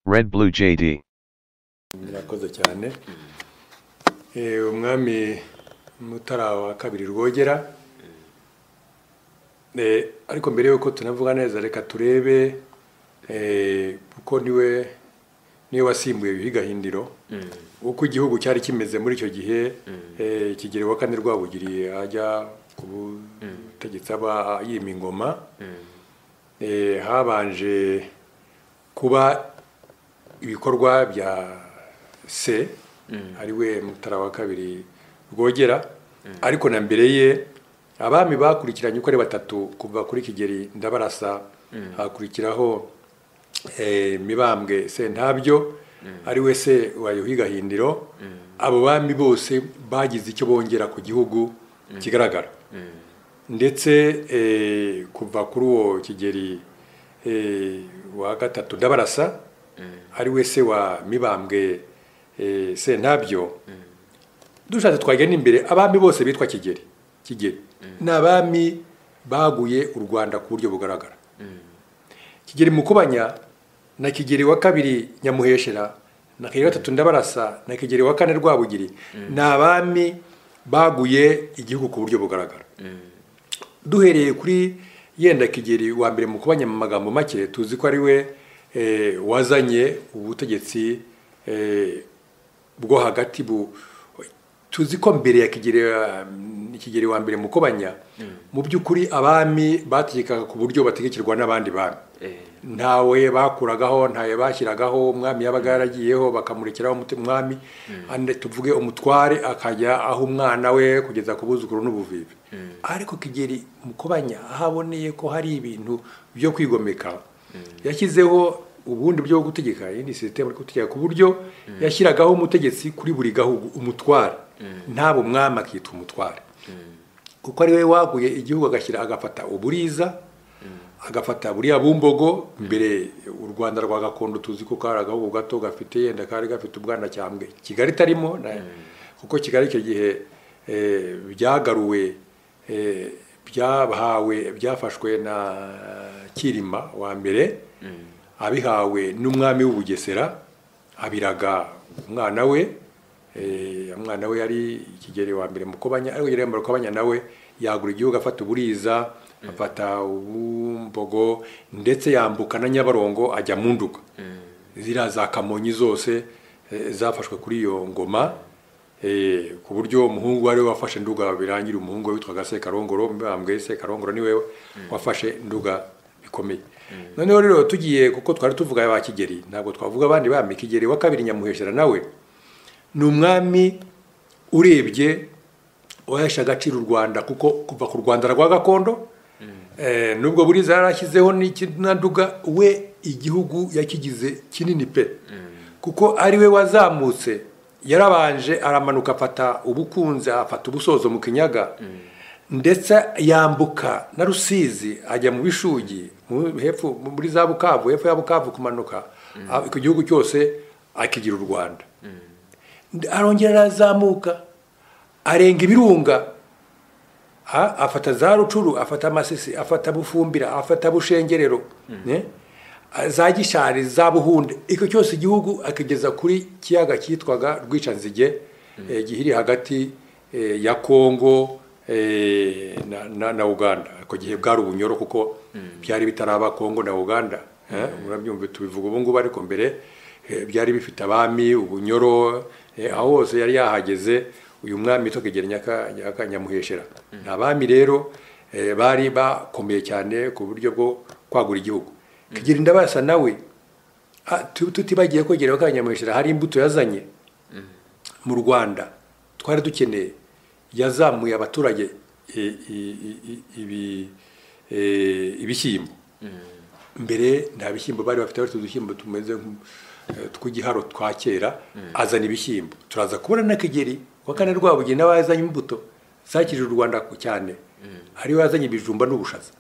Red Blue JD. murakoze cyane Eh, umwami mutara wa kabiri rwogera Eh, ariko mbere y'uko tunavuga neza reka turebe eh, kuko niwe niwe wasimbuye yuhi gahindiro uko igihugu cyari kimeze muri icyo gihe eh, kigeli wa kane rwabugiriye ajya ku butegetsi aba yima ingoma Eh, habanje kuba ibikorwa bya se ari we mutara wa kabiri rwogera ariko na mbere ye abami bakurikiranye uko ari batatu kuva kuri kigeri ndabarasa hakurikiraho eh, mibambwe sentabyo ari we se wa yuhi gahindiro abo bami bose bagize icyo bongera ku gihugu kigaragara ndetse eh, kuva kuri uwo kigeri eh, wa gatatu ndabarasa ari we se wa mibambwe eh, sentabyo dushatse twagenda imbere abami bose bitwa kigeri kigeri ni abami baguye u rwanda ku buryo bugaragara kigeri mukubanya na kigeri wa kabiri nyamuheshera na kigeri wa gatatu ndabarasa na kigeri wa kane rwabugiri ni abami baguye igihugu ku buryo bugaragara duhereye kuri yenda kigeri wa mbere mu kubanya mu magambo make tuzi ko ari we eh, wazanye ubutegetsi eh, bwo hagati bu tuzi ko mbere ya kigeri wa- kigeri wa mbere mu kubanya mu by'ukuri abami bategekaga ku buryo bategekirwa n'abandi bami ntawe bakuragaho ntawe bashyiragaho umwami yabaga yaragiyeho bakamurekeraho umuti- umwami ande tuvuge umutware akajya aho umwana we kugeza ku buzukuru n'ubuvivi ariko kigeri mukobanya aho aboneye ko hari ibintu byo kwigomeka yashyizeho ubundi buryo bwo gutegeka iyindi sisiteme yo gutegeka ku buryo yashyiragaho umutegetsi kuri buri gahugu umutware ntabwo umwami akitwa umutware kuko ari we waguye igihugu agashyira agafata uburiza agafata buriya bumbogo mbere u rwanda rwa gakondo tuzi ko kari agahugu gato gafite yenda kari gafite ubwana cyambwe kigali itarimo na- kuko kigali icyo gihe eh, byagaruwe eh, byahawe byafashwe na kirima wa mbere abihawe n'umwami w'ubugesera abiraga umwana we Eh, umwana we yari ikigeri wa mbere mukobanya ariko kigeri wa mbere mukobanya nawe yagura igihugu afata uburiza afata ubumbogo ndetse yambuka na nyabarongo ajya mu nduga ziriya za kamonyi zose eh, zafashwe kuri iyo ngoma eh, ku buryo umuhungu wari we wafashe nduga birangira umuhungu we witwaga sekarongoro mbambwe sekarongoro niwe wafashe nduga bikomeye noneho rero tugiye kuko twari tuvuga ba kigeri ntabwo twavuga abandi bami kigeri wa kabiri nyamuheshera nawe ni umwami urebye wahesha agaciro u rwanda kuko kuva ku rwanda rwa gakondo eh, nubwo buriza yarashyizeho nduga we igihugu yakigize kinini pe kuko ari we wazamutse yarabanje aramanuka afata ubukunze afata ubusozo mu kinyaga ndetse yambuka na rusizi ajya mu bishugi mu- hepfo muri za bukavu hepfo ya bukavu kumanuka ah, ku gihugu cyose akigira u rwanda arongera arazamuka arenga ibirunga ha, afata za rucuru afata amasisi afata bufumbira afata bushengerero ne? A- za gishari za buhunde icyo cyose igihugu akigeza kuri kiyaga cyitwaga rwicanzige eh, gihiri hagati eh, ya kongo eh, na, na, na uganda ako gihe bwari ubunyoro kuko byari bitaraba kongo na uganda eh, murabyumva tubivuga ubu ngubu ariko mbere eh, byari bifite abami ubunyoro eh, aho hose yari yahageze uyu mwami witwa kigeri Nyaka- Nyaka- nyamuheshera ni abami rero eh, bari bakomeye cyane ku buryo bwo kwagura igihugu kigeri ndabasa nawe ah, tu- tutibagiye ko kigeri wa nyamuheshera hari imbuto yazanye mu rwanda twari dukeneye yazamuye abaturage eh, i- i- i- ibi- eh, ibishyimbo mbere nta bishyimbo bari bafite bafite udushyimbo tumeze nk'u- eh, tw'igiharo twa kera azana ibishyimbo turaza kubona na kigeri wa kane rwabugiri n'abazanye imbuto zakirije u rwanda ku- cyane ari we wazanye ibijumba n'ubushaza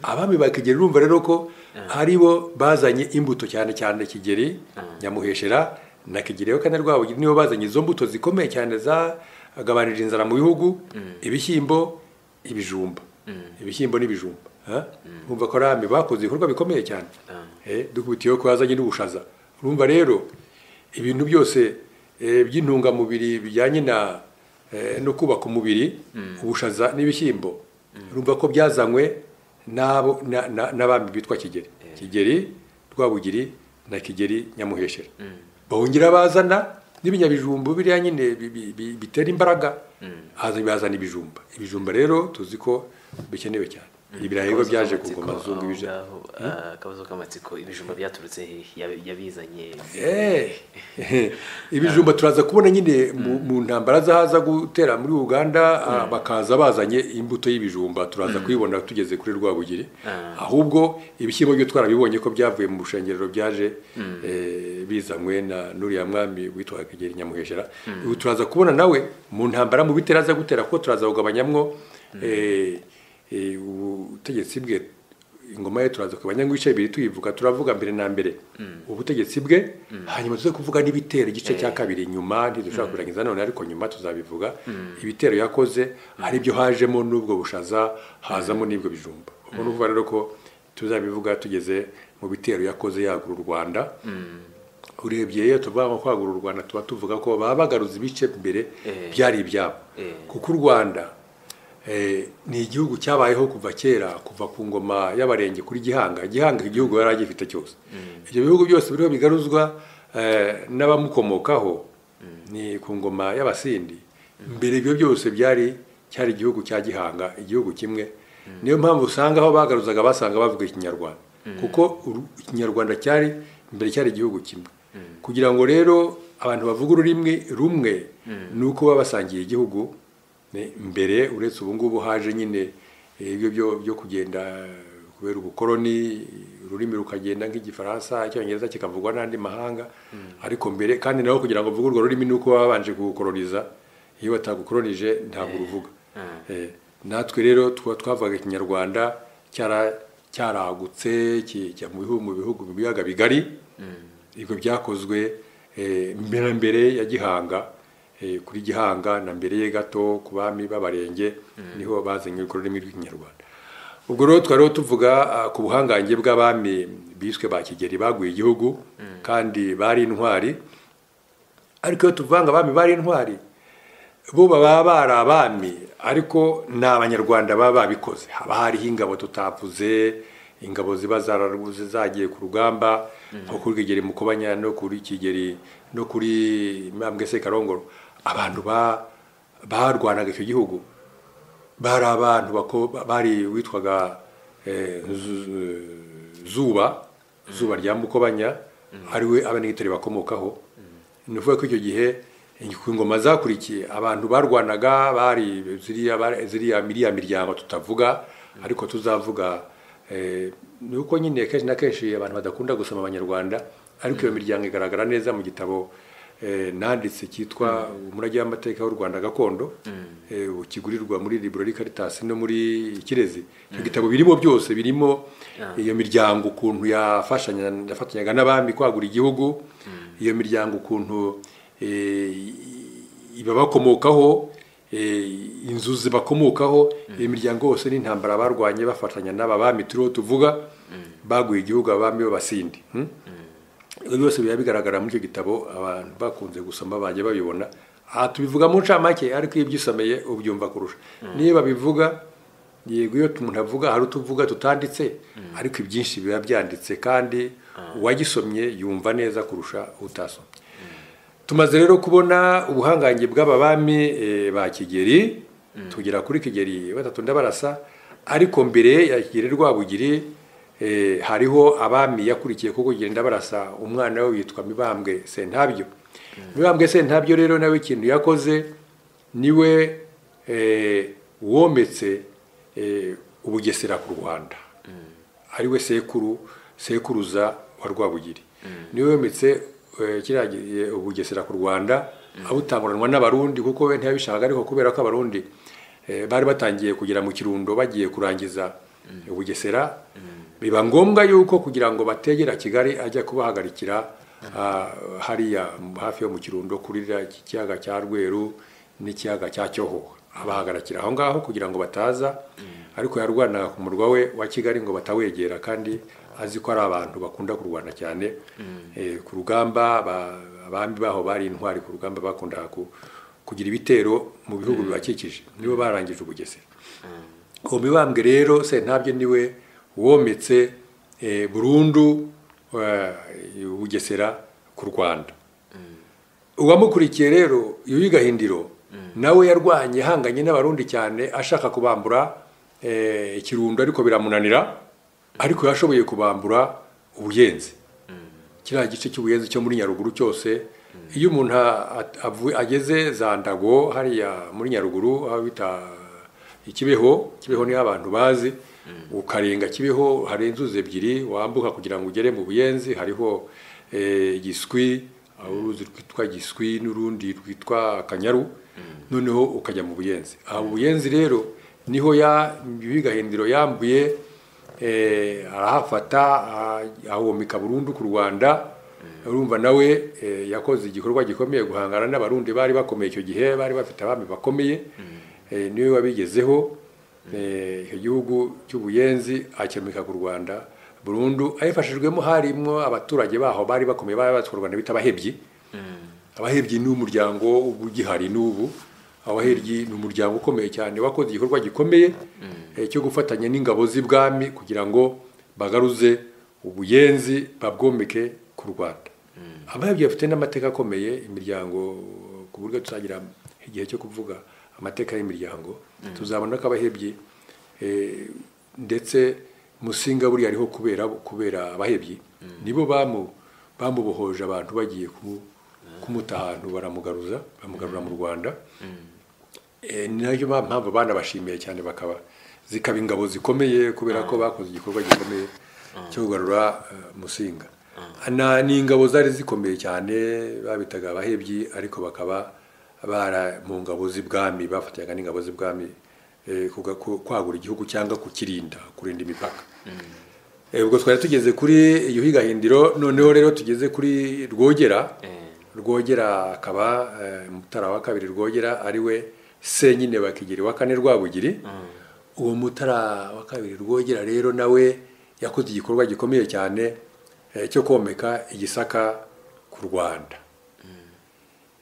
abami ba kigeri urumva rero ko ari bo bazanye imbuto cyane cyane kigeri nyamuheshera na kigeri wa kane rwabugiri nibo bazanye izo mbuto zikomeye cyane zagabanije inzara mu bihugu ibishyimbo ibijumba ibishyimbo n'ibijumba ha? urumva ko ari abami bakoze ibikorwa bikomeye cyane Eh, dukubitiyeho ko yazanye n'ubushaza urumva rero ibintu byose eh, by'intungamubiri bijyanye na eh, no kubaka umubiri ubushaza n'ibishyimbo urumva ko byazanywe n'abo na- na- n'abami bitwa kigeri kigeri rwabugiri na kigeri nyamuheshera bahungira bazana n'ibinyabijumba biriya nyine bi- bi- bi- bitera imbaraga haza bazana ibijumba ibijumba rero tuzi ko bikenewe cyane ibirayi rero byaje kugoma zungu ibije akabazo k'amatsiko ibijumba byaturutse hehe Yabi- yabizanye Eh, ibijumba turaza kubona nyine mu- mu ntambara zahaza gutera muri uganda ah, bakaza bazanye imbuto y'ibijumba turaza kuyibona tugeze kuri rwabugiri Ah. ahubwo ibishyimbo byo twarabibonye ko byavuye mu bushengerero byaje eh, bizanywe na nuriya mwami witwaga kigeri nyamuheshera ubu turaza kubona nawe mu ntambara mu bitera aza gutera kuko turaza kugabanyamwo eh, eh, ubutegetsi bwe ingoma ye turaza kubanya ngo ibice bibiri tuyivuga turavuga mbere na mbere ubutegetsi bwe hanyuma tuze kuvuga n'ibitero igice cya kabiri nyuma ntidushobora kubirangiza none ariko nyuma tuzabivuga ibitero yakoze ari byo hajemo n'ubwo bushaza hazamo n'ibwo bijumba ubwo ni ukuvuga rero ko tuzabivuga tugeze mu bitero yakoze yagura u rwanda urebye iyo tuvuga ngo kwagura u rwanda tuba tuvuga ko baba bagaruza ibice mbere Eh. byari ibyabo Eh. kuko u rwanda eh, ni igihugu cyabayeho kuva kera kuva ku ngoma y'abarenge kuri gihanga gihanga igihugu yari agifite cyose ibyo bihugu byose biriho bigaruzwa eh, n'abamukomokaho ni ku ngoma y'abasindi mbere ibyo byose byari cyari igihugu cya gihanga igihugu kimwe niyo mpamvu usanga aho bagaruzaga basanga bavuga ikinyarwanda kuko uru- ikinyarwanda cyari mbere cyari igihugu kimwe kugira ngo rero abantu bavuga ururimi rumwe ni uko baba basangiye igihugu Ne- mbere uretse ubu ngubu haje nyine eh, ibyo byo byo kugenda eh, kubera ubukoroni ururimi rukagenda nk'igifaransa icyongereza kikavugwa n'andi mahanga ariko mbere kandi nawe kugira ngo uvuge urwo rurimi ni uko babanje kugukoroniza iyo batagukoronije ntabwo uruvuga Eh, natwe rero tuba twavugaga ikinyarwanda cyara- cyaragutse kijya mu bihugu mu bihugu mu biyaga bigari ibyo byakozwe eh, mbere na mbere ya gihanga eh, kuri gihanga na mbere ye gato ku bami b'abarenge niho bazanye urwo rurimi rw'ikinyarwanda ubwo rero twari tuvuga ah, ku buhangange bw'abami biswe ba kigeri baguye igihugu kandi bari intwari ariko iyo tuvanga abami bari intwari bo baba bari abami ariko ni abanyarwanda baba babikoze haba hariho ingabo tutavuze ingabo ziba zararuze zagiye ku rugamba nko kuri Rwigeri mukobanya no kuri kigeri no kuri mambwe sekarongoro abantu ba barwanaga icyo gihugu bari abantu bako- bari witwaga eh, Zu- zuba zuba rya mukobanya ariwe abanegitari bakomokaho ni ukuvuga ko icyo gihe ku ngoma zakurikiye abantu barwanaga bari ziriya bari- ziriya miriya miryango tutavuga ariko tuzavuga eh, ni uko nyine kenshi na kenshi abantu badakunda gusoma abanyarwanda ariko iyo miryango igaragara neza mu gitabo eh, nanditse cyitwa umurage w'amateka w'u rwanda gakondo eh, ubu kigurirwa muri library caritas no muri kirezi ibyo gitabo birimo byose birimo iyo miryango ukuntu yafashanya yafatanyaga n'abami kwagura igihugu iyo miryango ukuntu eh, ibabakomokaho eh, inzu zibakomokaho iyo miryango yose n'intambara barwanye bafatanya n'aba bami turiho tuvuga baguye igihugu abami b'abasindi hmm? ibyo byose biba bigaragara muri icyo gitabo abantu bakunze gusoma bajya babibona aha tubivuga mu ncamake ariko iyo ubyisomeye ubyumva kurusha niyo babivuga yego iyo umuntu avuga hari utuvuga tutanditse ariko ibyinshi biba byanditse kandi uwagisomye yumva neza kurusha utasomye tumaze rero kubona ubuhangange bw'aba bami eh, ba kigeri tugera kuri kigeri batatu ndabarasa ariko mbere ya kigeri rwabugiri eh, hariho abami yakurikiye kuko kigeri ndabarasa umwana we witwa mibambwe sentabyo mibambwe sentabyo rero nawe ikintu yakoze niwe eh, wometse eh, ubugesera ku rwanda ariwe sekuru sekuruza wa rwabugiri niwe wemetse eh, kiriya gi- eh, ubugesera ku rwanda abutanguranwa n'abarundi kuko we ntiyabishakaga ariko kubera ko abarundi eh, bari batangiye kugera mu kirundo bagiye kurangiza ubugesera biba ngombwa yuko kugira ngo bategera kigali ajya kubahagarikira ah, hariya hafi yo mu kirundo kuri ririya ki- kiyaga cya rweru n'ikiyaga cya cyohoha abahagarikira aho ngaho kugira ngo bataza ariko yarwanaga ku murwa we wa kigali ngo batawegera kandi azi ko ari abantu bakunda kurwana cyane Eh, ku rugamba ba- abami baho bari intwari ku rugamba bakundaga ku- kugira ibitero mu bihugu bibakikije nibo barangije ubugesera uwo mibambwe rero sentabyo niwe wometse eh, burundu eh, ubugesera ku rwanda uwamukurikiye rero yuhi gahindiro nawe yarwanye ahanganye n'abarundi cyane ashaka kubambura eh, ikirundo ariko biramunanira ariko yashoboye kubambura ubuyenzi kiriya gice cy'ubuyenzi cyo muri nyaruguru cyose iyo umuntu a- a- avu- ageze za ndago hariya muri nyaruguru aho bita ikibeho kibeho niho abantu bazi ukarenga kibeho hari inzuzi ebyiri wambuka kugira ngo ugere mu buyenzi hariho eh, igiswi aho uruzi rwitwa giswi n'urundi rwitwa akanyaru noneho ukajya mu buyenzi aha mu buyenzi rero niho ya bigahindiro yambuye eh, arahafata ah, ahomeka burundu ku rwanda urumva nawe eh, yakoze igikorwa gikomeye guhangana n'abarundi bari bakomeye icyo gihe bari bafite abami bakomeye eh, niwe wabigezeho eh, icyo gihugu cy'ubuyenzi akemeka ku rwanda burundu ayifashijwemo harimo abaturage baho bari bakomeye bari batwa u rwanda bita abahebyi abahebyi ni umuryango uba ugihari n'ubu abahebyi ni umuryango ukomeye cyane wakoze igikorwa gikomeye eh, cyo gufatanya n'ingabo z'ibwami kugira ngo bagaruze ubuyenzi babwomeke ku rwanda abahebyi bafite n'amateka akomeye imiryango ku buryo tuzagira igihe cyo kuvuga amateka y'imiryango tuzabona ko abahebyi eh, ndetse musinga buriya ariho kubera kubera abahebyi nibo bamu- bamubohoje abantu bagiye ku kumuta ahantu baramugaruza bamugarura mu rwanda Eh, ni nayo ba- mpamvu banabashimiye cyane bakaba zikaba ingabo zikomeye kubera ko bakoze igikorwa gikomeye cyo kugarura eh, musinga Na- ni ingabo zari zikomeye cyane babitaga abahebyi ariko bakaba bara mu ngabo z'ibwami bafatanyaga n'ingabo z'ibwami eh, kuga- ku- kwagura igihugu cyangwa kukirinda kurinda imipaka Eh, ubwo twari tugeze kuri yuhi gahindiro noneho rero tugeze kuri rwogera Eh, rwogera akaba eh, mutara wa kabiri rwogera ariwe senyine bakigiri wa kane rwabugiri uwo mutara wa kabiri rwogera rero nawe yakoze igikorwa gikomeye cyane eh, cyo komeka igisaka ku rwanda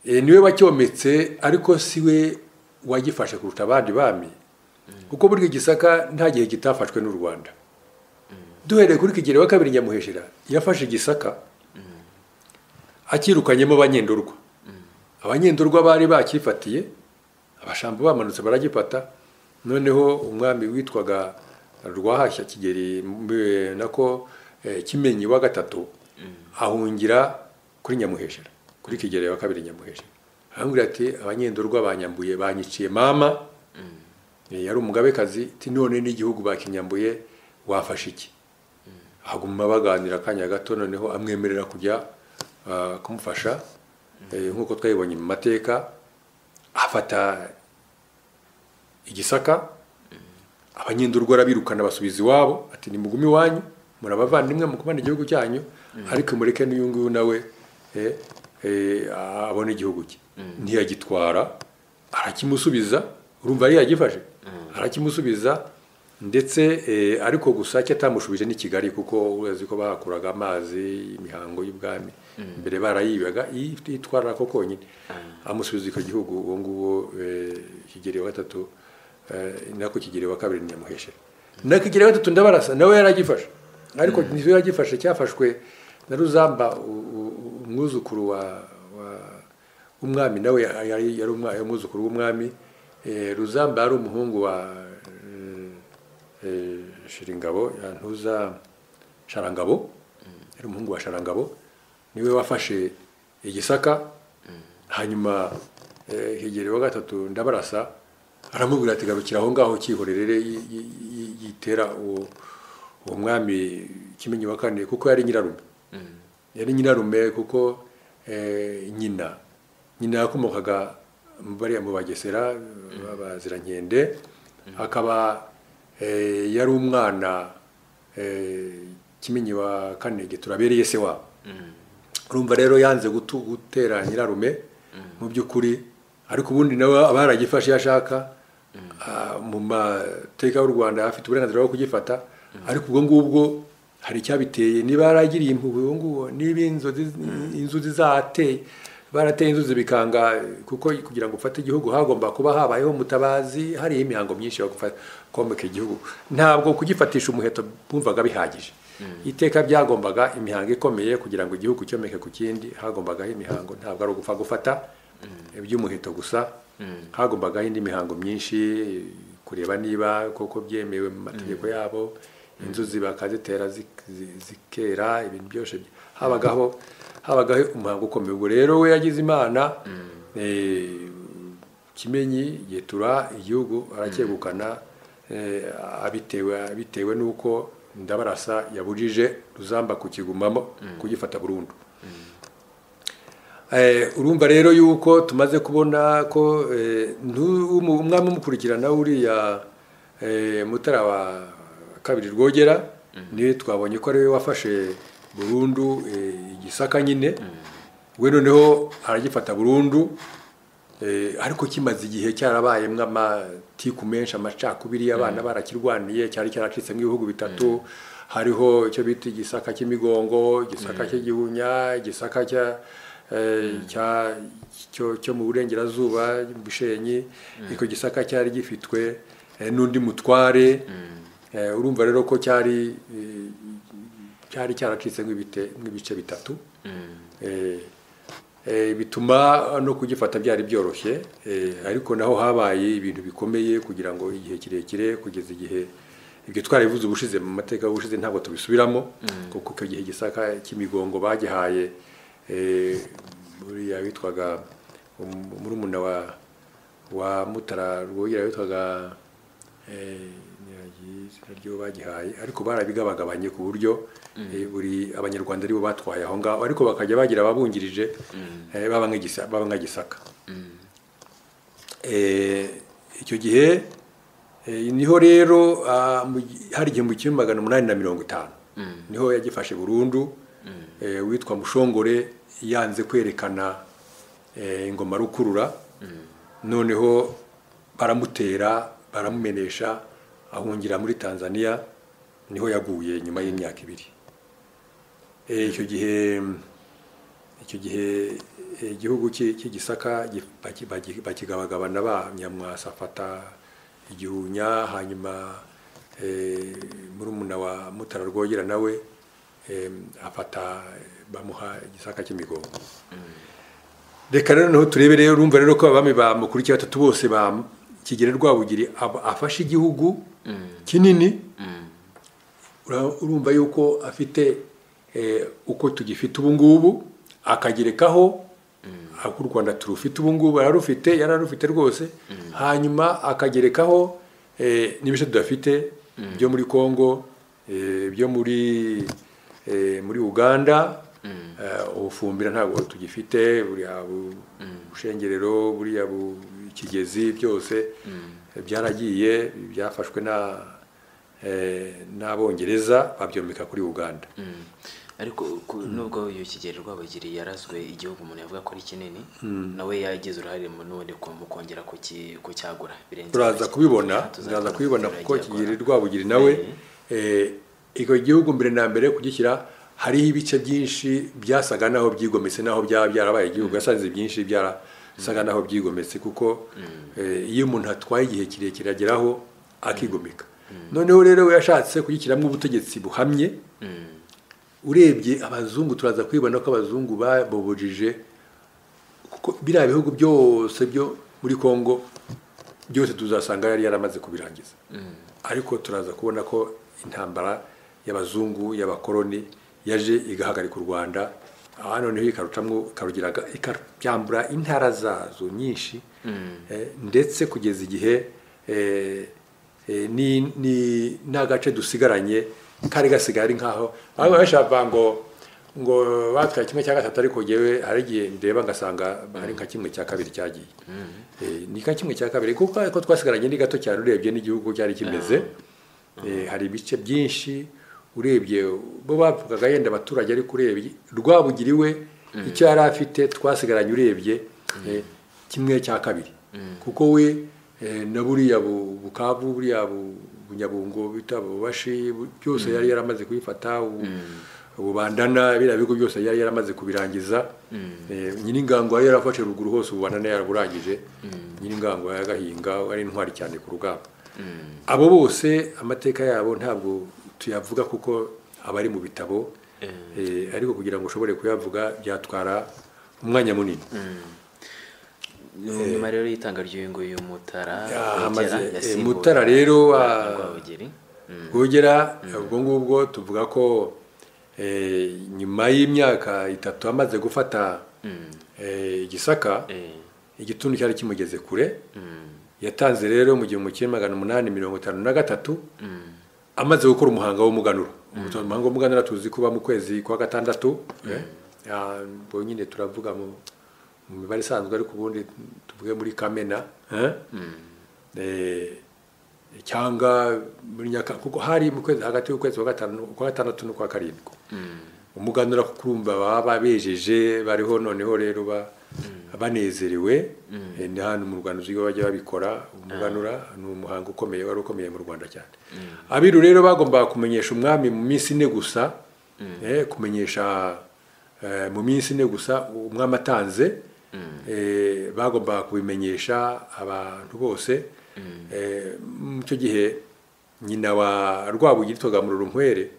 Eh, niwe wacyometse ariko siwe wagifashe kuruta abandi bami kuko burya igisaka nta gihe kitafashwe n'u rwanda duhereye kuri kigeri wa kabiri nyamuheshera yafashe igisaka akirukanyemo abanyendorwa abanyendorwa bari bakifatiye abashambo bamanutse baragifata noneho umwami witwaga rwahashya kigeri mbe- nako eh, kimenyi wa gatatu ahungira kuri nyamuheshera kuri kigeri wa kabiri nyamuheshera arambwira ati abanyendorwa banyambuye banyiciye mama Eh, yari umugabekazi ati none n'igihugu bakinyambuye wafashe iki haguma baganira akanya gato noneho amwemerera kujya ah, kumufasha Eh, nk'uko twabibonye mu mateka afata igisaka abanyendurwa arabirukana basubiza iwabo ati nimugume iwanyu muri abavandimwe mukubana igihugu cyanyu ariko mureke n'uyu nguyu nawe eh, eh, abone igihugu cye ntiyagitwara arakimusubiza urumva yari yagifashe arakimusubiza ndetse eh, ariko gusa cyo atamushubije ni kigali kuko urazi ko bahakuraga amazi imihango y'ubwami mbere barayibaga itwara ko konyine amusubiza icyo gihugu uwo nguwo eh, kigeli wa gatatu eh, nako kigeli wa kabiri ni nyamuheshera na kigeli wa gatatu ndabarasa nawe yaragifashe ariko nizo yaragifashe cyafashwe na ruzamba u- u- u- umwuzukuru wa, wa umwami nawe yari yari umwa- yari umwuzukuru w'umwami Eh, ruzamba yari umuhungu wa eh, eh, shiringabo ntuza sharangabo yari umuhungu wa sharangabo niwe wafashe igisaka hanyuma eh, hegere wa gatatu ndabarasa aramubwira ati garukira aho ngaho cyihorerere yi- yi- yi- yitera uwo uwo mwami kimenyi wa kane kuko yari nyirarume yari nyirarume kuko eh, nyina nyina yakomokaga mu bariya mu bagesera babazirankende akaba eh, yari umwana eh, kimenyi wa kanege turabereye se wabo urumva rero yanze gutu- gutera nyirarume mu by'ukuri ariko ubundi nawe aba yaragifashe iyo ashaka Ah, mu mateka y'u rwanda afite uburenganzira bwo kugifata ariko ubwo ngubwo hari icyabiteye niba yaragiriye impuhwe ubu ngubu niba inzuzi inzuzi zahateye barateye inzuzi bikanga kuko kugira ngo ufate igihugu hagomba kuba habayeho umutabazi hariho imihango myinshi yo gufa- komeka igihugu ntabwo kugifatisha umuheto bumvaga bihagije iteka byagombaga imihango ikomeye kugira ngo igihugu cyomeke ku kindi hagombagaho imihango ntabwo ari ugupfa gufata iby'umuheto gusa hagombaga indi mihango myinshi kureba niba koko byemewe mu mategeko yabo inzuzi bakazitera zik- zi- zikera ibintu byose by- habagaho habagaho umuhango ukomeye ubwo rero we yagize imana eh, kimenyi yetura igihugu aracyegukana eh, abitewe abitewe n'uko ndabarasa yabujije ruzamba kukigumamo kugifata burundu Eh, urumva rero yuko tumaze kubona ko eh, ntu- umu- umwami umukurikirana uriya eh, mutara wa kabiri rwogera niwe twabonye ko ariwe wafashe burundu eh, igisaka nyine we noneho aragifata burundu Eh, ariko kimaze igihe cyarabayemo amatiku menshi amacakubiri abana barakirwaniye cyari cyaracitsemo ibihugu bitatu hariho icyo bita igisaka cy'imigongo igisaka cy'igihunya igisaka cya eh, cya- cyo cyo mu burengerazuba bushenyi icyo gisaka cyari gifitwe eh, n'undi mutware Eh, urumva rero ko cyari eh, cyari cyaracitse nk'ibite- nk'ibice bitatu Eh, eh, bituma no kugifata byari byoroshye eh, ariko naho habaye ibintu bikomeye kugira ngo igihe kirekire kugeza igihe ibyo twarabivuze ubushize mu mateka y'ubushize ntabwo tubisubiramo kuko icyo gihe gisaka cy'imigongo bagihaye eh, buriya witwaga um- murumuna wa wa mutara rwogera witwaga eh, nyagiye izina ryo bagihaye ariko barabigabagabanye ku buryo eh, buri abanyarwanda aribo batwaye aho ngaho ariko bakajya bagira ababungirije eh, baba nk'igisa- baba nka gisaka Eh, icyo gihe eh, niho rero ah, mu gi- hari igihumbi kimwe magana umunani na mirongo itanu niho yagifashe burundu eh, witwa mushongore yanze kwerekana eh, ingoma rukurura noneho baramutera baramumenesha ahungira muri tanzania niho yaguye nyuma y'imyaka ibiri Eh, icyo gihe icyo gihe eh, igihugu cy'i- cy'igisaka gi- baki- baki- bakigabagabana ba nyamwasa afata igihunya hanyuma eh, murumuna wa mutara rwogera nawe eh, afata bamuha igisaka cy'imigongo reka rero noneho turebe rero urumva rero ko abami ba mukurikiye batatu bose ba kigera rwabugiri ab- afashe igihugu kinini Ura- urumva yuko afite eh, uko tugifite ubu ngubu akagerekaho ako u rwanda turufite ubu ngubu yararufite yararufite rwose hanyuma akagerekaho eh, n'ibice tudafite byo muri congo eh, byo muri eh, muri uganda eh, ubufumbira ntabwo tugifite buriya bu- bushengerero buriya bu- ikigezi byose eh, byaragiye byafashwe na eh, n'abongereza babyomeka kuri uganda Mm. ariko ku- nubwo iyo kigero rwabugiri yarazwe igihugu umuntu yavuga ko ari kinini nawe yagize uruhare mu n'ubundi ku- mu kongera kuki- kucyagura birenze turaza urugero. kubibona Aha, tuzabibona turaza kubibona abaturage kuko bakora. kigiri rwabugiri nawe eh, icyo gihugu mbere na mbere kugishyira hariho ibice byinshi byasaga naho byigometse naho byaba byarabaye igihugu yasanze byinshi byarasaga naho byigometse kuko eh, iyo umuntu atwaye igihe kirekire ageraho akigomeka noneho rero we yashatse kugishyiramo ubutegetsi buhamye Mm. urebye abazungu turaza kwibona ko abazungu babobojije kuko biriya bihugu byose byo muri congo byose tuzasanga yari yaramaze kubirangiza ariko turaza kubona ko intambara y'abazungu y'abakoroni yaje igahagarika u rwanda aha noneho ikarucamo ikarugira ikabyambura intara zazo nyinshi eh, ndetse kugeza igihe eh, eh, ni- ni- n'agace dusigaranye kari gasigaye ari nkaho aho bashaka ngo ngo batwaye kimwe cya gatatu ariko jyewe hari igihe ndeba ngasanga ari nka kimwe cya kabiri cyagiye Eh, ni nka kimwe cya kabiri kuko ariko twasigaranye ni gato cyane urebye n'igihugu cyari kimeze Eh, hari ibice byinshi urebye bo bavugaga yenda abaturage ariko urebye rwabugiriwe icyo yari afite twasigaranye urebye eh, kimwe cya kabiri kuko we eh, na buriya bu- bukavu buriya bu- bunyabungo bita ububashi byose yari yaramaze kubifata ubu ububandana biriya bigo byose yari yaramaze kubirangiza nyiri ingangwa yarafashe ruguru hose ububandana yaraburangije nyiri ingangwa yagahinga ari intwari cyane ku rugamba abo bose amateka yabo ntabwo tuyavuga kuko abari mu bitabo Eh, ariko kugira ngo ushobore kuyavuga byatwara umwanya munini nyuma rero y'itanga ry'uyu nguyu mutara Ah, Rwogera, amaze- eh, yasimbuye Mutara rero, Rwa- ah, Rwabugiri. Mm. rwogera ubwo ngubwo tuvuga ko eh, nyuma y'imyaka itatu amaze gufata Mm. eh, igisaka Eh, igituntu cyari kimugeze kure mm, yatanze rero mu gihumbi kimwe magana umunani mirongo itanu na gatatu mm, amaze gukora umuhanga w'umuganuro Umuto- umuhanga w'umuganuro tuzi kuba mu kwezi kwa gatandatu eh, ah, ubwo nyine turavuga mu mu mibare isanzwe ariko ubundi tuvuge muri kamena eh, eh, cyangwa muri nyaka kuko hari mu kwezi hagati y'ukwezi kwa gatanu kwa gatandatu n'ukwa karindwi mm. umuganura kurumva baba bejeje bariho noneho rero ba banezerewe Eh, ni hano mu rwanda uzwi bajya babikora umuganura ni umuhango ukomeye wari ukomeye mu rwanda cyane abiru rero bagombaga kumenyesha umwami mu minsi ine gusa eh, kumenyesha eh, mu minsi ine gusa umwami atanze eh, bagombaga kubimenyesha abantu bose Eh, mu icyo gihe nyina wa rwabugiri yitwaga mururunkwere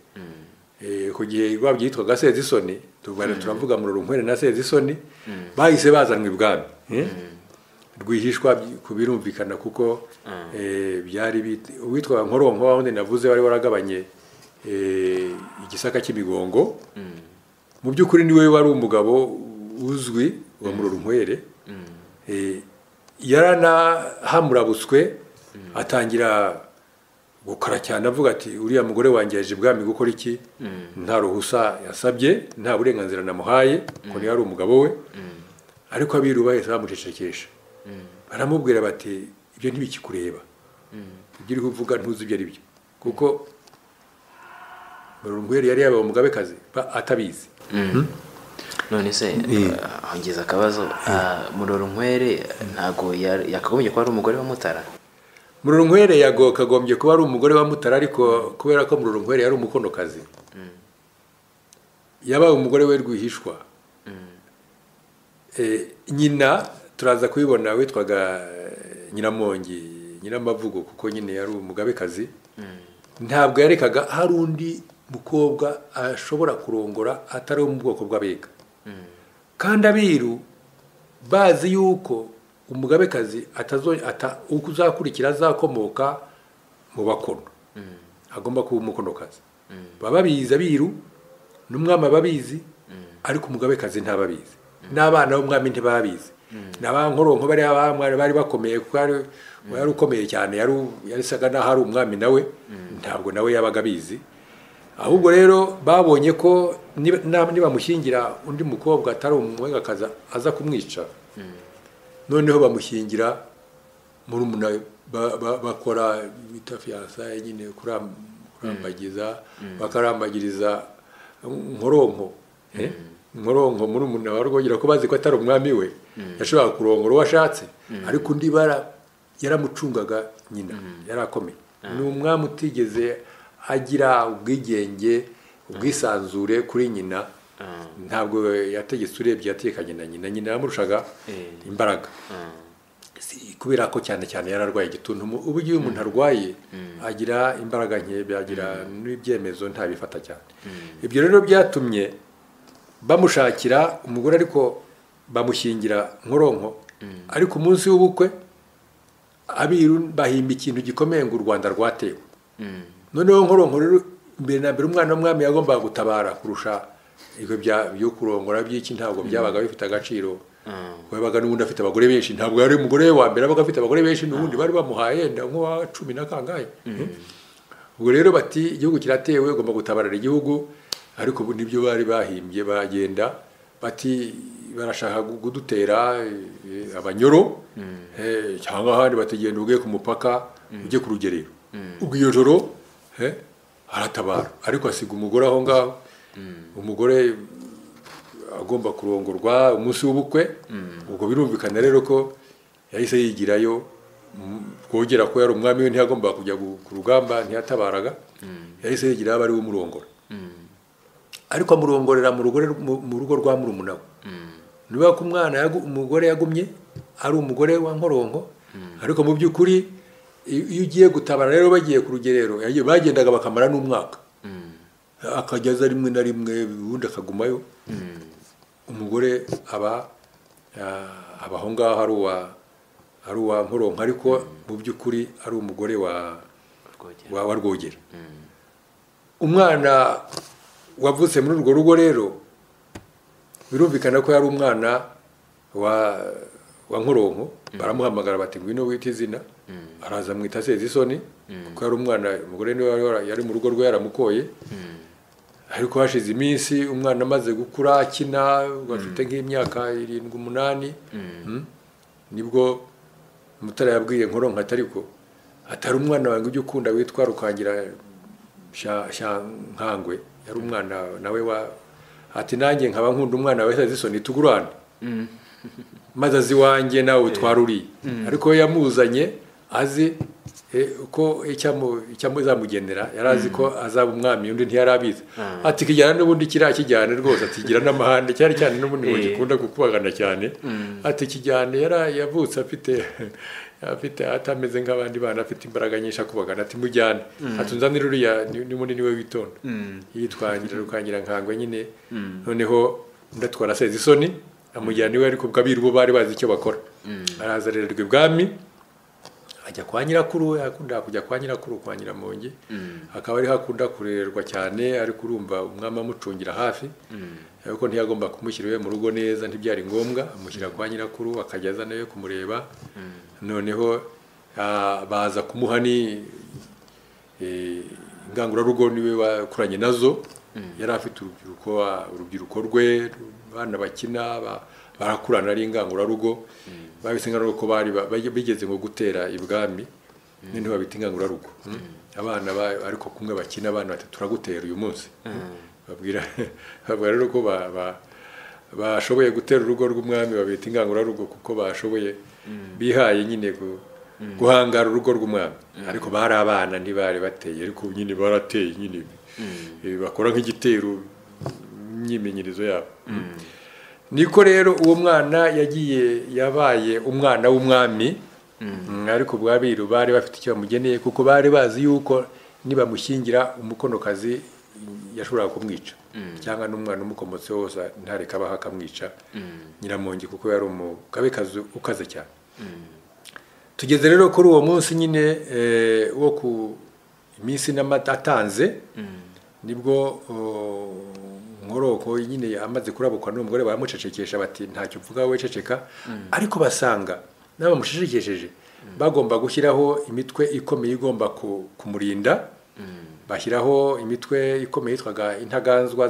Eh, ku gihe rwa byitwaga sezisoni tubana turavuga mu runkwere na sezisoni bahise bazanwa ibwami eh? rwihishwa by- ku birumvikana kuko eh, byari bit- uwitwaga nkoronko wawundi navuze wari waragabanye eh, igisaka cy'imigongo mu by'ukuri niwe wari umugabo uzwi wa mu runkwere Eh, yaranahamurabutswe atangira gukora cyane avuga ati uriya mugore wanjye yaje ibwami gukora iki nta ruhusa yasabye nta burenganzira namuhaye ko niyo ari umugabo we ariko abiru bahise bamucecekesha baramubwira bati ibyo ntibikikureba ibyo uriho uvuga ntuzi ibyo ari byo kuko murungweri yari yabaye umugabekazi ba- atabizi none se ah, hongeza akabazo ah, murorunkwere ntago ya- yakagombye kuba ari umugore wa mutara mururunkwere yago kagombye kuba ari umugore wa mutara ariko kubera ko mururunkwere yari umukonokazi yabaye umugore we rwihishwa Eh, nyina turaza kubibona witwaga eh, nyiramongi nyiramavugo kuko nyine yari umugabekazi ntabwo yarekaga hari undi mukobwa ashobora kurongora atari wo mu bwoko bw'abega kandi abiru bazi yuko umugabekazi atazo ata, uzakurikira azakomoka mu bakono agomba kuba umukonokazi baba babizi abiru n'umwami aba abizi ariko umugabekazi ntababizi n'abana b'umwami ntibabizi ni abankoronko bari abamwari bari bakomeye kuko yari yari ukomeye cyane yari yasaga n'aho ari umwami nawe ntabwo nawe yabaga abizi ahubwo rero babonye ko niba- na- nibamushyingira undi mukobwa atari umwegakazi aza kumwica noneho bamushyingira murumuna ba- ba- bakora bita fiyansaye nyine kuram- kurambagiza bakarambagiriza nkoronko eh? nkoronko murumuna wa rwogera ko bazi ko atari umwami we yashoboraga kurongora uwo ashatse ariko undi bara yaramucungaga nyina yarakomeye ni umwami utigeze agira ubwigenge ubwisanzure kuri nyina ntabwo yategetse urebye yatekanye na nyina nyina yamurushaga Eh. imbaraga Si- kubera ko cyane cyane yararwaye igituntu Mu- ubu igihe umuntu arwaye agira imbaraga nke byagira n'ibyemezo ntabifata cyane ibyo rero byatumye bamushakira umugore ariko bamushyingira nkoronko ariko umunsi w'ubukwe abiru bahimba ikintu gikomeye ngo u rwanda rwatewe noneho nkoronko rero mbere na mbere umwana w'umwami yagombaga gutabara kurusha ibigo bya- byo kurongora by'iki ntabwo byabaga bifite agaciro wabaga n'ubundi afite abagore benshi ntabwo yari umugore we wa mbere wabaga afite abagore benshi n'ubundi bari bamuhaye nda nk'uwa cumi na kangahe ubwo rero bati igihugu kiratewe ugomba gutabarira igihugu ariko ubu nibyo bari bahimbye baragenda bati barashaka gu- kudutera eh, abanyoro eh, cyangwa ahandi bategenda ugiye ku mupaka ujye ku rugerero ubwo iyo joro eh, aratabara ariko asiga umugore aho ngaho umugore agomba kurongorwa umunsi w'ubukwe ubwo birumvikana rero ko yahise yigirayo kogera ko yari umwami we ntiyagomba kujya ku rugamba ntiyatabaraga yahise yigira aba ari we umurongora ariko amurongorera mu rugo rwa murumunawe niba ko umwana umugore yagumye ari umugore wa nkoronko ariko mu by'ukuri iyo ugiye gutabara rero bagiye ku rugerero bagendaga bakamara n'umwaka akageza rimwe na rimwe ubundi akagumayo umugore aba abaho ngaho ari uwa ari uwa nkoronko ariko mu by'ukuri ari umugore wa rwogera umwana wavutse muri urwo rugo rero birumvikana ko yari umwana wa nkoronko baramuhamagara bati ngwino wita izina araza amwita aseze isoni kuko yari umwana umugore niwe yari mu rugo rwe yaramukoye ariko hashize iminsi umwana amaze gukura akina afite nk'imyaka irindwi umunani nibwo mutara yabwiye nkoronko atari ko atari umwana wawe ujya ukunda witwa rukangira nkangwe yari umwana nawe wa ati nanjye nkaba nkunda umwana we isoni tugurane maze azi iwanjye nawe utwara uriye ariko we yamuzanye azi ko icyamuzamugennera yari azi ko azaba umwami undi ntiyari abizi ati kijyana n'ubundi kiriya kijyane rwose ati gira n'amahane cyane cyane n'ubundi ngo gikunda kukubagana cyane ati kijyane yari yavutse afite afite atameze nk'abandi bana afite imbaraga nyinshi akubagana ati mujyane atunzanire uriya ni munini we witonda yitwangira rukangira nkangwe nyine noneho ndatwara aseze isoni amujyana iwe ariko ubwo abiru bo bari bazi icyo bakora araza arererwa ibwami ajya kwa nyirakuru akunda kujya kwa nyirakuru kwa nyiramongi akaba ari hakunda kurererwa cyane ariko urumva umwami amucungira hafi ariko ntiyagomba kumushyira iwe mu rugo neza ntibyari ngombwa amushyira kwa nyirakuru akajya azana iwe kumureba noneho baza kumuha ingangurarugo niwe wakuranye nazo yari afite urubyiruko urubyiruko rwe abana bakina barakurana ari ingangurarugo babise ko bari bigeze ngo gutera ibwami noneho babita ingangurarugo abana ariko kumwe bakina abana bati turagutera uyu munsi babwira rero ko bashoboye gutera urugo rw'umwami babita ingangurarugo kuko bashoboye bihaye nyine guhangara urugo rw'umwami ariko bari abana ntibari bateye ariko nyine barateye nyine bakora nk'igitero imyimenyerezo yabo niko rero uwo mwana yagiye yabaye umwana w'umwami ariko ubwabiru bari bafite icyo bamugeneye kuko bari bazi yuko nibamushyingira umukonokazi yashoboraga kumwica cyangwa n'umwana umukomotse wose ntareka abaho akamwica nyiramongi kuko yari umugabekazi ukaze cyane tugeze rero kuri uwo munsi nyine wo ku iminsi n'amata atanze nibwo nkoroko nyine amaze kurabukwa n'umugore baramucecekesha bati ntacyo uvuga wowe ceceka ariko basanga n'abamucecekesheje bagomba gushyiraho imitwe ikomeye igomba kumurinda bashyiraho imitwe ikomeye yitwaga intaganzwa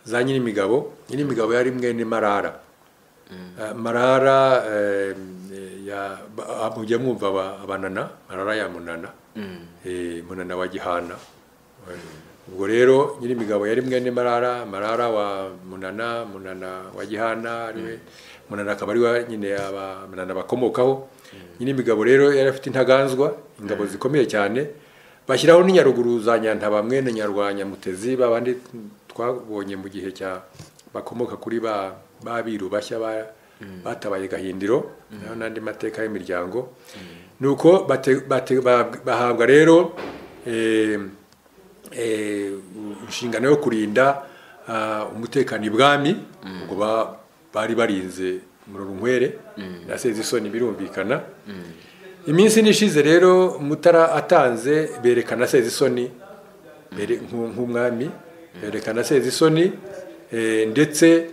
za nyirimigabo nyirimigabo yari mwene marara marara mujya mwumva abanana marara ya munana munana wa gihana ubwo rero nyiri imigabo yari mwene marara marara wa munana munana wa gihana ariwe munana akaba ariwe nyine munana bakomokaho nyiri imigabo rero yari afite intaganzwa ingabo zikomeye cyane bashyiraho n'inyaruguru za nyantaba mwene nyarwanya mutezi babandi twabonye mu gihe cya bakomoka kuri ba babiru bashya batabaye gahindiro n'andi mateka y'imiryango nuko bahabwa rero inshingano yo kurinda umutekano ibwami ubwo bari barinze mururunkwere naseze isoni birumvikana iminsi n'ishize rero mutara atanze berekana aseze isoni nk'umwami berekana aseze isoni ndetse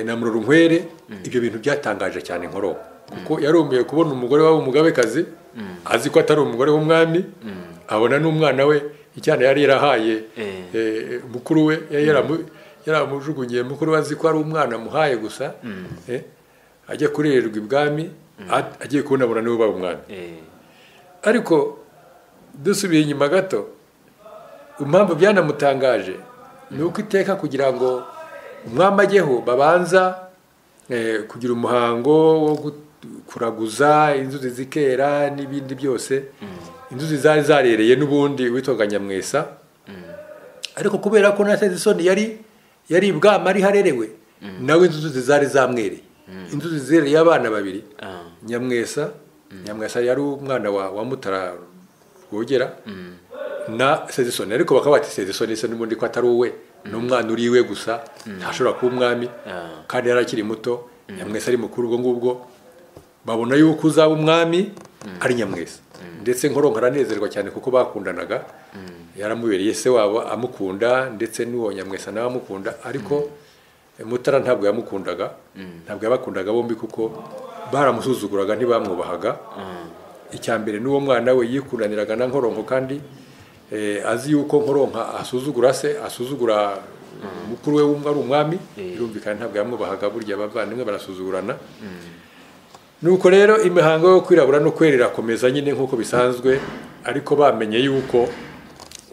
na mururunkwere ibyo bintu byatangaje cyane nkoro kuko yarumbuye kubona umugore waba umugabekazi azi ko atari umugore w'umwami abona n'umwana we icyana yari yarahaye mukuru we yaramujugunyiye mukuru we azi ko ari umwana amuhaye gusa ajya kurererwa ibwami agiye kubonabona niwe ubaye umwami ariko dusubiye inyuma gato impamvu byanamutangaje ni uko iteka kugira ngo umwami ajyeho babanza kugira umuhango wo kuraguza inzuzi zikera n'ibindi byose inzuzi zari zarereye n'ubundi witwaga nyamwesa ariko kubera ko na sezisoni yari yari ibwama ari harerewe nawe inzuzi zari zamwereye inzuzi zereye abana babiri nyamwesa nyamwesa yari umwana wa wa mutara rwogera na sezisoni ariko bakaba bati sezisoni se n'ubundi ko atari uwe ni umwana uri iwe gusa ntashobora kuba umwami kandi yari akiri muto nyamwesa ari mukuru ubwo ngubwo babona yuko uzaba umwami ari nyamwesa ndetse nkoronka aranezerwa cyane kuko bakundanaga yaramubereye se wabo amukunda ndetse n'uwo nyamwesa nawe amukunda ariko mutara ntabwo yamukundaga ntabwo yabakundaga bombi kuko baramusuzuguraga ntibamwubahaga icya mbere n'uwo mwana we yikundaniraga na nkoronko kandi azi yuko nkoronka asuzugura se asuzugura mukuru we wumva ari umwami birumvikana ntabwo yamwubahaga burya abavandimwe barasuzugurana nuko rero imihango yo kwirabura no kwera irakomeza nyine nk'uko bisanzwe ariko bamenye yuko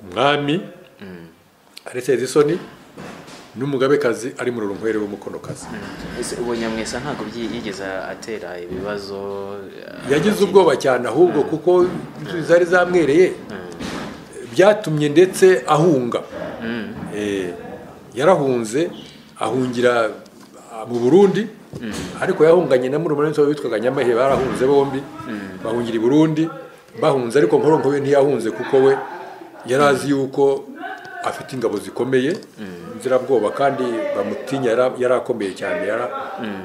umwami ari sezisoni n'umugabekazi ari mu rurumwere w'umukonokazi ubu nyamwesa ntabwo yigeze atera ibibazo yagize ubwoba cyane ahubwo kuko zari zamwereye byatumye ndetse ahunga yarahunze ahungira mu burundi ariko yahunganye na murumuna we witwaga nyamahe barahunze bombi bahungira i burundi bahunze ariko nkoronko we ntiyahunze kuko we yari azi yuko afite ingabo zikomeye inzirabwoba kandi bamutinya yari akomeye cyane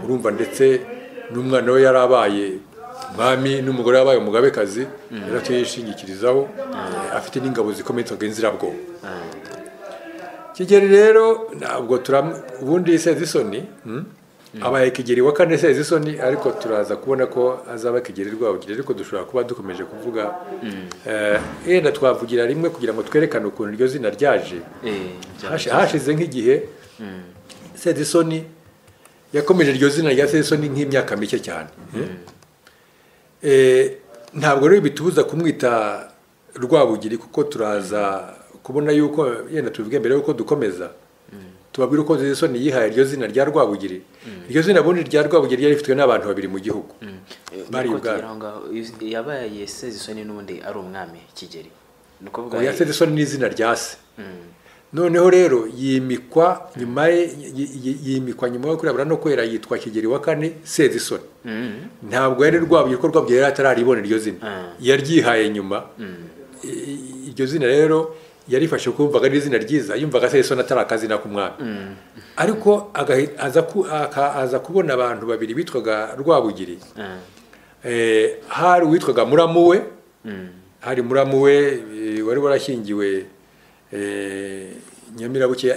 urumva ndetse n'umwana we yari abaye mwami n'umugore wabaye umugabekazi yari atuye yishingikirizaho afite n'ingabo zikomeye inzoga inzirabwoba kigeli rero ntabwo ubundi sezisoni abaye kigeli wa kane sezisoni ariko turaza kubona ko azaba kigeli rwabugiri ariko dushobora kuba dukomeje kuvuga yenda twavugira rimwe kugira ngo twerekane ukuntu iryo zina ryaje hashize nk'igihe sezisoni yakomeje iryo zina rya sezisoni nk'imyaka mike cyane ntabwo rero bitubuza kumwita rwabugiri kuko turaza kubona yuko yenda tubivuge mbere yuko dukomeza tubabwira uko sezisoni yihaye iryo zina rya rwabugiri iryo zina bundi rya rwabugiri ryari rifitwe n'abantu babiri mu gihugu bari ubwabo yabaye sezisoni n'ubundi ari umwami kigeri oya sezisoni ni izina rya se noneho rero yimikwa nyuma ye yimikwa nyuma yo kurabura no kwera yitwa kigeri wa kane sezisoni ntabwo yari rwabugiri ko rwabugiri yari atararibona iryo zina yaryihaye nyuma iryo zina rero yarifashe kumvaga ari izina ryiza yumvaga sezisoni atari akazina k'umwami ariko aza kubona abantu babiri bitwaga rwabugiri hari uwitwaga muramu we hari muramu we wari warashyingiwe nyamirabuke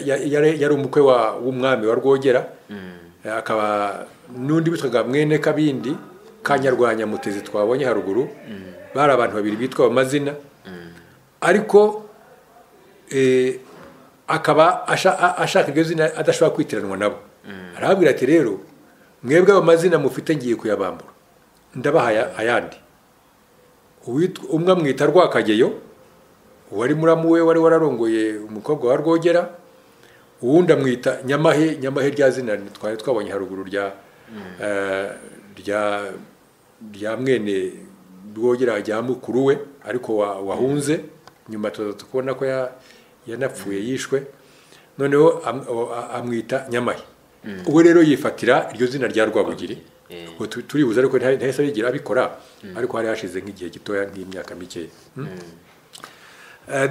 yari umukwe w'umwami wa rwogera akaba n'undi witwaga mwene kabindi ka nyarwanyamutezi twabonye haruguru bari abantu babiri bitwa amazina ariko akaba ashaka iryo zina adashobora kwitiranwa nabo arababwira ati rero mwebwe ayo mazina mufite ngiye kuyabambura ndabaha ayandi umwe amwita rwakageyo uwari muramu we wari wararongoye umukobwa wa rwogera uwundi amwita nyamahe nyamahe rya zina twari twabonye haruguru rya rya mwene rwogera rya mukuru we ariko wahunze nyuma tuzaza kubona ko yanapfuye yishwe noneho amwita nyamahe uwe rero yifatira iryo zina rya rwabugiri turibuze ariko ntahise yigira abikora ariko hari hashize nk'igihe gitoya nk'imyaka mikeya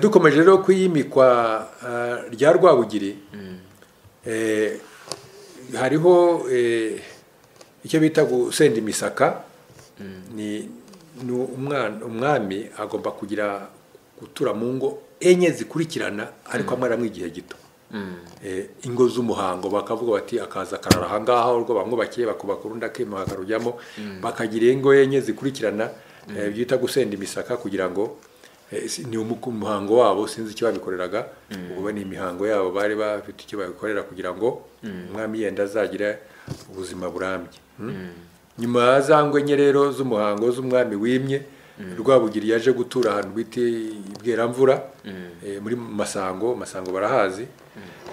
dukomeje rero kuyimikwa rya rwabugiri hariho icyo bita gusenda imisaka ni umwami agomba kugira gutura mu ngo enye zikurikirana ariko amara mu igihe gito ingo z'umuhango bakavuga bati akaza akarara ahangaha urwo bamwubakiye bakubaka urundi akema bakarujyamo bakagira ingo enye zikurikirana byita gusenda imisaka kugira ngo ni umuhango wabo sinzi icyo babikoreraga ubu ni imihango yabo bari bafite icyo babikorera kugira ngo umwami yenda azagira ubuzima burambye nyuma ya za enye rero z'umuhango z'umwami wimye rwabugiri yaje gutura ahantu bita ibweramvura muri masango masango barahazi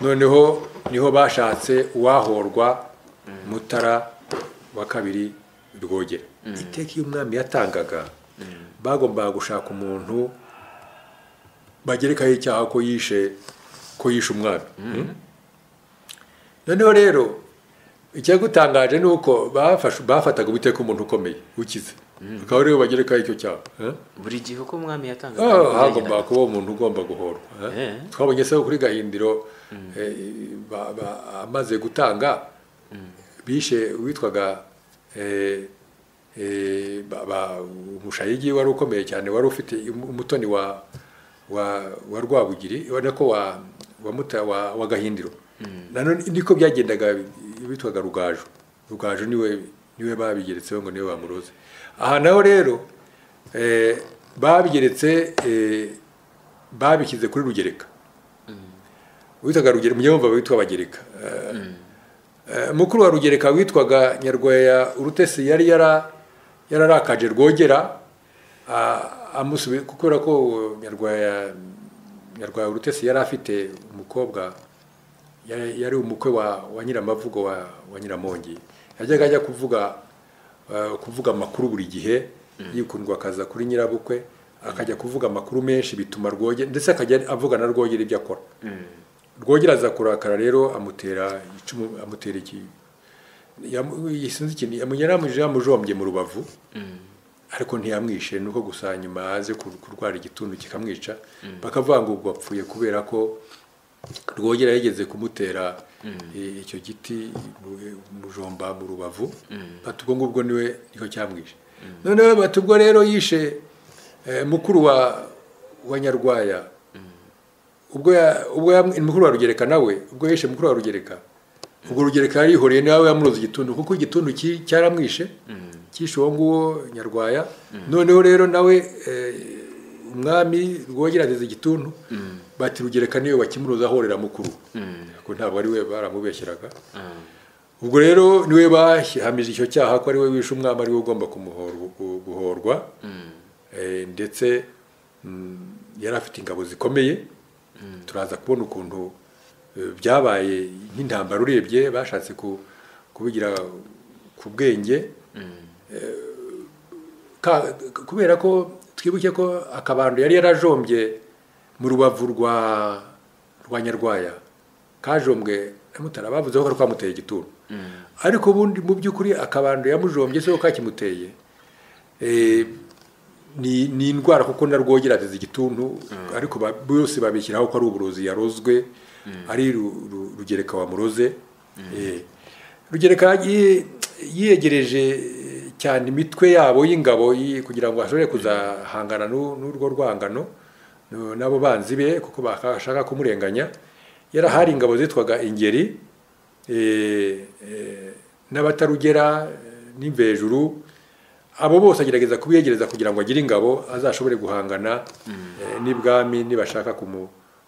noneho niho bashatse uwahorwa mutara wa kabiri rwogera iteka iyo umwami yatangaga bagombaga gushaka umuntu bagerekaho icyaha ko yishe ko yishe umwami noneho rero icyagutangaje ni uko bafataga ubuteka umuntu ukomeye ukize bakaba rero bagerekaho icyo cyaha buri gihe uko umwami yatangaga hagomba kuba umuntu ugomba guhorwa twabonye se kuri gahindiro amaze gutanga bishe witwaga umushayigi wari ukomeye cyane wari ufite umutoni wa wa rwabugiri ubona ko wa gahindiro nanone niko byagendaga bitwaga rugaju rugaju niwe niwe babigeretseho ngo niwe bamuroze aha naho rero babigeretse babishyize kuri rugereka witwaga rugereka mujye wumva witwa abagereka mukuru wa rugereka witwaga nyarwaya urutesi yari yararakaje rwogera kubera ko nyarwaya nyarwaya urutesi yari afite umukobwa yari umukwe wa nyiramavugo wa nyiramongi yajyaga ajya kuvuga kuvuga amakuru buri gihe yikundwa akaza kuri nyirabukwe akajya kuvuga amakuru menshi bituma rwogera ndetse akajya avugana rwogera ibyo akora rwogera aza kurakara rero amutera icumu amutera iki yisinze ikintu yamunyamuje yamujombye mu rubavu ariko ntiyamwishe nuko gusa nyuma aze kurwara igituntu kikamwica bakavuga ngo ubwo apfuye kubera ko rwogera yigeze kumutera icyo giti mujomba mu rubavu batubwo ngubwo niwe niho cyamwishe noneho batubwo rero yishe mukuru wa wa nyarwaya ubwo mukuru wa rugereka nawe ubwo yishe mukuru wa rugereka ubwo rugereka yarihoreye nawe yamuroza igituntu kuko igituntu cyaramwishe cyishe uwo nguwo nyarwaya noneho rero nawe umwami rwogera ageze igituntu bati rugereka niwe wakimuroza ahorera mukuru kuko ntabwo ari we baramubeshyeraga ubwo rero niwe bahamije icyo cyaha ko ari we wishe umwami ari we ugomba guhorwa ndetse yari afite ingabo zikomeye turaza kubona ukuntu byabaye nk'intambara urebye bashatse kubigira ku bwenge kubera ko twibuke ko akabando yari yarajombye mu rubavu rwa rwa nyarwaya kajombwe mutara bavuzeho ko kamuteye igituro ariko ubundi mu by'ukuri akabando yamujombye se ko kakimuteye ni indwara kuko na rwogera ateze igituntu ariko bose babishyiraho ko ari uburozi yarozwe ari rugereka wa muroze rugereka yegereje cyane imitwe yabo y'ingabo kugira ngo ashobore kuzahangana n'urwo rwangano n'abo banzi be kuko bashaka kumurenganya yarahari ingabo zitwaga ingeri n'abatarugera n'imvejuru abo bose agerageza kubiyegereza kugira ngo agire ingabo azashobore guhangana n'ibwami nibashaka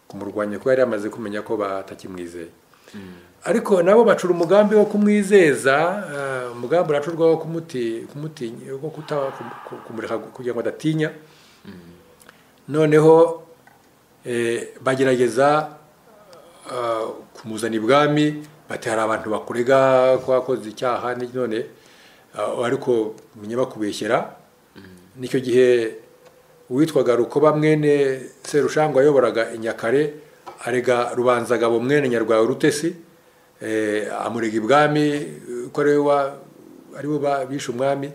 kumurwanya kuko yari yamaze kumenya ko batakimwizeye ariko nabo bacura umugambi wo kumwizeza umugambi uracurwa wo kumureka kugira ngo adatinya noneho bagerageza kumuzana ibwami batera abantu bakurega ko wakoze icyaha none ariko menya bakubeshyera nicyo gihe uwitwaga rukoba mwene serushangwa wayoboraga inyakare arega rubanzagabo mwene nyarwaye urutesi amurega ibwami ko ari bo bishe umwami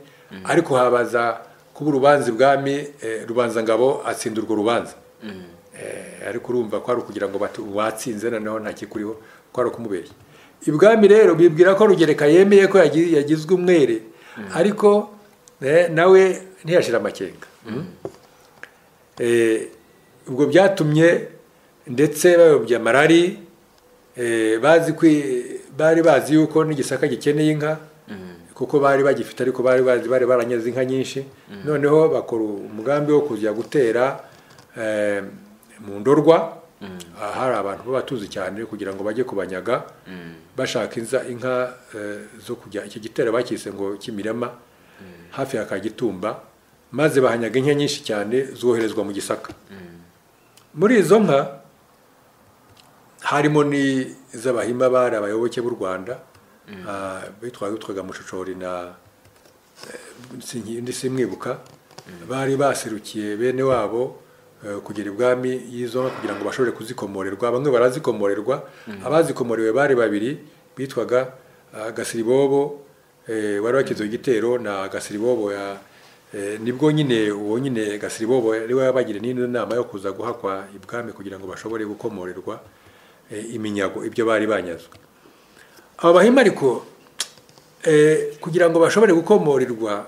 ariko habaza kuba urubanza ibwami rubanzangabo atsinda urwo rubanza ariko urumva ko ari ukugira ngo watsinze noneho ntakikuriho ko ari ukumubeshya ibwami rero bibwira ko rugereka yemeye ko yagizwe umwere ariko nawe ntiyashira amakenga ubwo byatumye ndetse bayobye amarari bari bazi yuko n'igisaka gikeneye inka kuko bari bagifite ariko bari bazi bari baranyeze inka nyinshi noneho bakora umugambi wo kujya gutera mu ndorwa hari abantu b'abatuzi cyane kugira ngo bajye kubanyaga bashaka inka zo kujya iki gitero bakise ngo kimirama hafi ya kagitumba maze bahanyaga inka nyinshi cyane zoherezwa mu gisaka muri izo nka harimo n'iz'abahima bari abayoboke b'u rwanda bitwaga mushocori na ndi simwibuka bari baserukiye bene wabo eh, kugera ibwami y'izo nka kugira ngo bashobore kuzikomorerwa bamwe barazikomorerwa abazikomorewe bari babiri bitwaga ah, gasiribobo eh, wari wakize igitero na gasiribobo ya eh, nibwo nyine uwo nyine gasiribobo yari wabagire n'indi nama yo kuza guhakwa ibwami kugira ngo bashobore gukomorerwa eh, iminyago ibyo bari banyazwe aba bahima ariko eh, kugira ngo bashobore gukomorerwa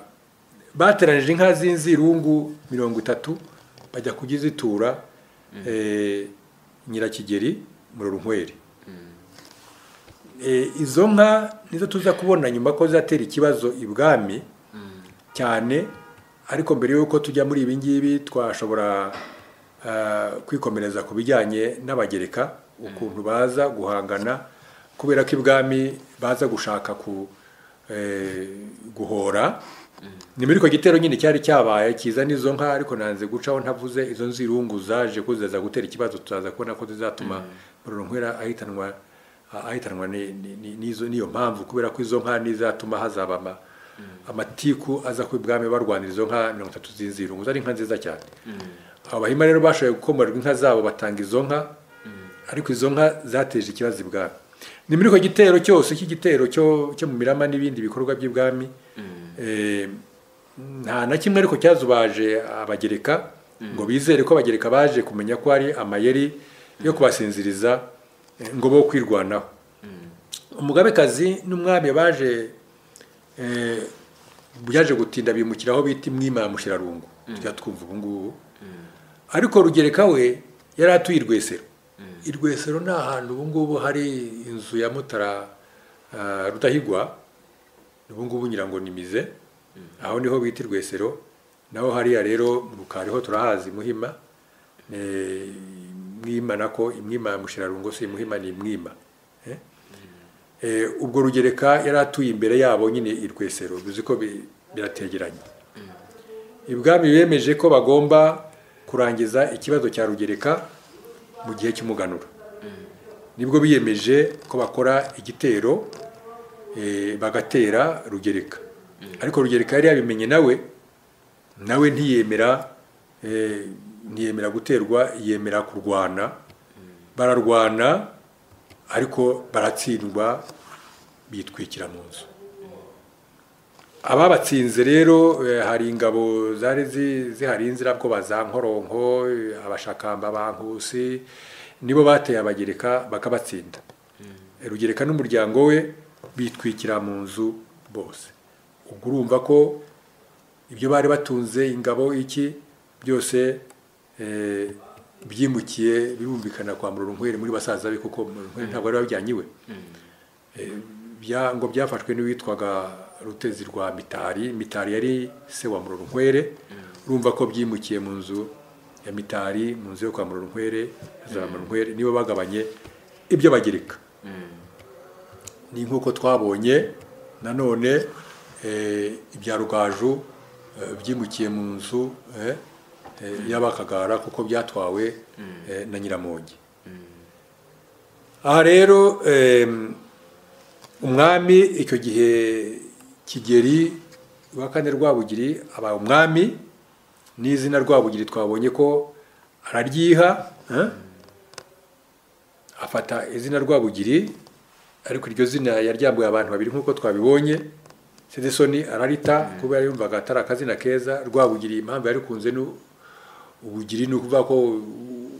bateranije inka z'inzirungu mirongo itatu bajya kugizitura eh, nyirakigeri murorunkweri Eh, izo nka nizo tuza kubona nyuma ko zatera ikibazo ibwami cyane ariko mbere y'uko tujya muri ibi ngibi twashobora ah, kwikomereza ku bijyanye n'abagereka ukuntu baza guhangana kubera ko ibwami baza gushaka ku eh, guhora ni muri icyo gitero nyine cyari cyabaye kiza n'izo nka ariko nanze gucaho ntavuze izo nzirungu zaje ko ziza gutera ikibazo tuzaza kubona ko zizatuma murorunkwera ahitanwa ahitanwa ni- ni- ni- n'izo- n'iyo mpamvu kubera ko izo nka nizatuma hazaba ama- amatiku aza ku ibwami barwanira izo nka mirongo itatu z'inzirungu zari inka nziza cyane aba bahima rero bashoboye gukomorerwa inka zabo batanga izo nka ariko izo nka zateje ikibazo ibwami ni muri icyo gitero cyose cy'igitero cyo cyo mu mirama n'ibindi bikorwa by'ibwami eh, nta na kimwe ariko cyazubaje abagereka ngo bizere ko abagereka baje kumenya ko ari amayeri yo kubasinziriza eh, ngo bo kwirwanaho umugabekazi n'umwami baje eh, byaje gutinda bimukira aho bita imwima ya mushyirarungu tujya twumva ubu ngubu ariko rugereka we yari atuye i rwesero i rwesero ni ahantu ubu ngubu hari inzu ya mutara ah, rudahigwa ubu ngubu ngira ngo ni mize aho niho bita i rwesero naho hariya rero mu rukariho turahazi muhima Eh, mwima nako imwima ya mushirarungo si muhima ni imwima Eh? Eh, ubwo rugereka yari atuye imbere yabo nyine i rwesero bizi ko bi- birategeranye ibwami bemeje ko bagomba kurangiza ikibazo cya rugereka mu gihe cy'umuganura nibwo biyemeje ko bakora igitero eh, bagatera rugereka ariko rugereka yari yabimenye nawe nawe ntiyemera eh, ntiyemera guterwa yemera kurwana bararwana ariko baratsindwa bitwikira mu nzu ababatsinze rero eh, hari ingabo zari zi- ziharinze nabwo ba za nkoronko eh, abashakamba ba nkusi nibo bateye abagereka bakabatsinda rugereka n'umuryango we bitwikira mu nzu bose ubwo urumva ko ibyo bari batunze ingabo iki byose eh, byimukiye birumvikana kwa murorunkwere muri basaza be kuko murorunkwere ntabwo ari wabyanyiwe bya ngo byafashwe n'uwitwaga rutezi rwa mitari mitari yari se wa murorunkwere urumva ko byimukiye mu nzu ya mitari mu nzu yo kwa murorunkwere za murorunkwere nibo bagabanye ibyo bagereka ni nk'uko twabonye nanone eh, ibya rugaju eh, byimukiye mu nzu eh, eh, y'abakagara kuko byatwawe eh, na nyiramongi aha rero em, umwami icyo gihe kigeri wa kane rwabugiri aba umwami n'izina rwabugiri twabonye ko araryiha eh? afata izina rwabugiri ariko iryo zina yaryambuye abantu babiri nk'uko twabibonye sedesoni ararita kubera yumvaga atari akazina keza rwabugiri impamvu yarikunze ni ubugiri ni ukuvuga ko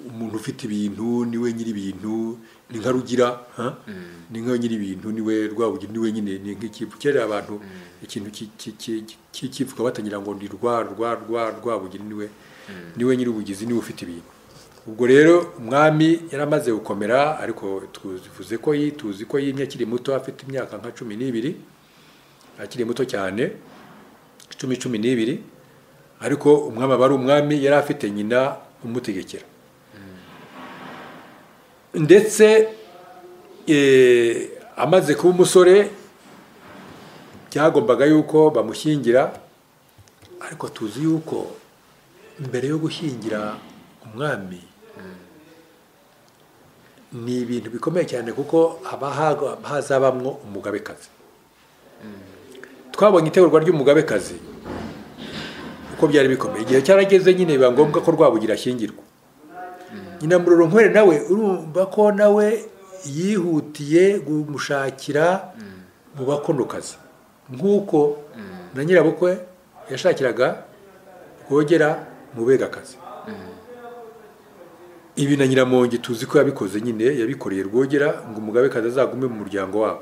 umuntu ufite ibintu niwe nyiri ibintu ni nka rugira ha? ni nka nyiri ibintu niwe rwabugiri niwe nyine ni nk'ikivu kera abantu ikintu ki- ki- ki- ki- cy'ikivuga batangira ngo ndi rwa rwa rwa rwabugiri niwe niwe nyiri ubugizi niwe ufite ibintu ubwo rero umwami yaramaze gukomera ariko tuvuze ko yi- tuzi ko yimye akiri muto afite imyaka nka cumi n'ibiri akiri muto cyane cumi cumi n'ibiri ariko umwami aba ari umwami yari afite nyina umutegekera ndetse eh, amaze kuba umusore byagombaga yuko bamushyingira ariko tuzi yuko mbere yo gushyingira umwami ni ibintu bikomeye cyane kuko haba hazabamwo umugabekazi twabonye itegurwa ry'umugabekazi uko byari bikomeye igihe cyarageze nyine biba ngombwa ko rwabugira ashyingirwa nyina muroronkwere nawe urumva ko nawe yihutiye kumushakira mu bakonokazi nk'uko na nyirabukwe yashakiraga rwogera mu begakazi ibi na nyiramongi tuzi ko yabikoze nyine yabikoreye rwogera ngo umugabekazi azagume mu muryango wabo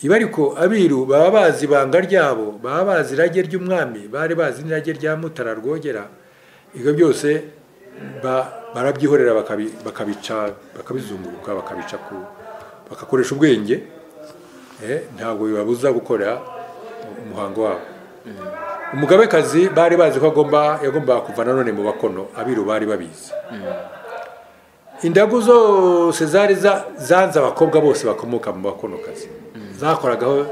ibi ariko abiru baba bazi ibanga ryabo baba bazi irage ry'umwami bari bazi n'irage rya mutara rwogera ibyo byose barabyihorera bakabica bakabizunguruka bakabica ku bagakoresha ubwenge ntabwo bibabuza gukora umuhango wabo umugabekazi bari bazi ko agomba yagombaga kuva nanone mu bakono abiru bari babizi indagu zose zari zanze abakobwa bose bakomoka mu bakonokazi zakoragaho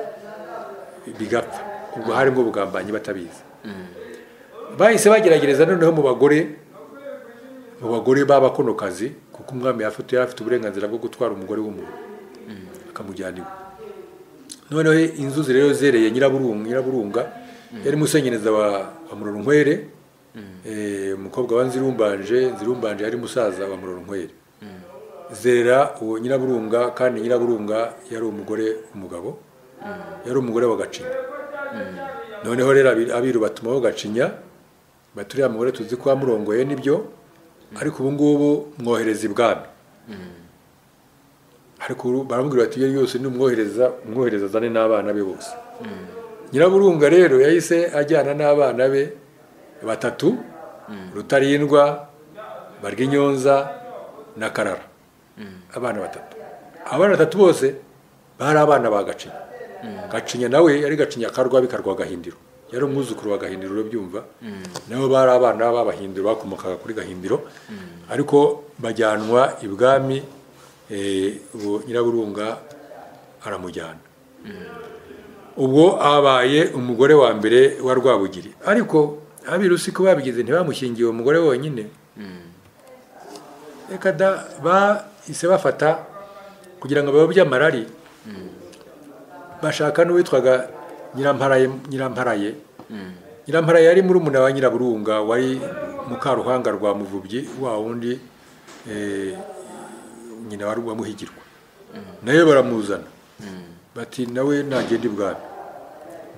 bigapfa ubwo harimo ubugambanyi batabizi bahise bageragereza noneho mu bagore mu bagore b'abakonokazi kuko umwami yari afite uburenganzira bwo gutwara umugore w'umuntu akamujyana iwe noneho inzuzi rero zereye nyiraburunga yari musenyereza wa muroronkwere umukobwa wa nzirumbanje nzirumbanje yari musaza wa muroronkwere zerera uwo nyiraburunga kandi nyiraburunga yari umugore umugabo yari umugore wa gacinya noneho rero abiru batuma bo gacinya baturiya mugore tuzi ko wamurongoye nibyo ariko ubu ngubu mwohereza ibwami ariko baramubwira bati iyo yose n'umwohereza umwohereza azane n'abana be bose nyiraburunga rero yahise ajyana n'abana be batatu rutarindwa barwinyonza na karara abana batatu abana batatu bose bari abana ba gacinya gacinya nawe yari gacinya karwa bikarwa gahindiro yari umwuzukuru wa gahindiro urabyumva nabo bari abana b'abahindiro bakomokaga kuri gahindiro ariko bajyanwa ibwami nyiraburunga aramujyana ubwo abaye umugore wa mbere wa rwabugiri ariko abirusi ko babigize ntibamushingiye uwo mugore wonyine reka da bahise bafata kugira ngo babe amarari bashaka n'uwitwaga nyiramparaye nyiramparaye nyiramparaye yari muri umuna wa nyiraburunga wari mukaruhanga rwa muvubyi wa wundi nyina wari uwamuhigirwa nawe baramuzana bati nawe nagenda ibwami